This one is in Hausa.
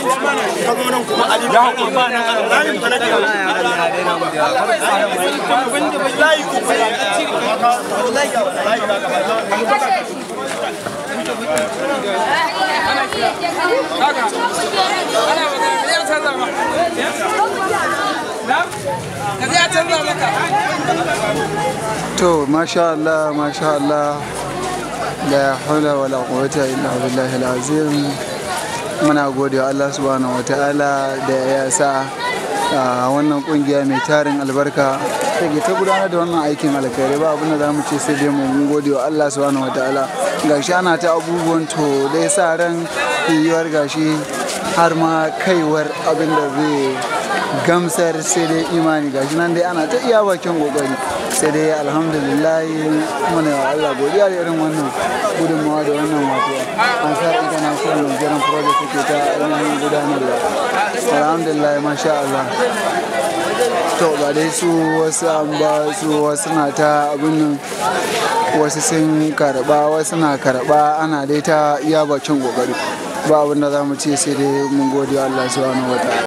to masha Allah masha Allah la hawla wala quwwata illa billahi azim muna gode wa Allah subhanahu wataala da ya sa a wannan kungiya mai tarin albarka take ta gudanar da wannan aikin alkhairi ba abin da za mu ce sai dai mun gode wa Allah subhanahu wataala gashi ana ta abubuwan to dai sa ran yiwuwar gashi har ma kaiwar abin da zai gamsar sai dai imani gashi nan dai ana ta iya bakin kokari sai dai alhamdulillah muna wa Allah godiya da irin wannan gudunmawa da wannan wato ansar international nigerian project take ta ainihin gudanarwa alhamdulillah masha Allah to ba dai su wasu an ba su wasu na ta abin nan wasu sun karba wasu na karba ana dai ta iya bakin kokari ba abin da za mu ce sai dai mun gode wa Allah subhanahu wa ta'ala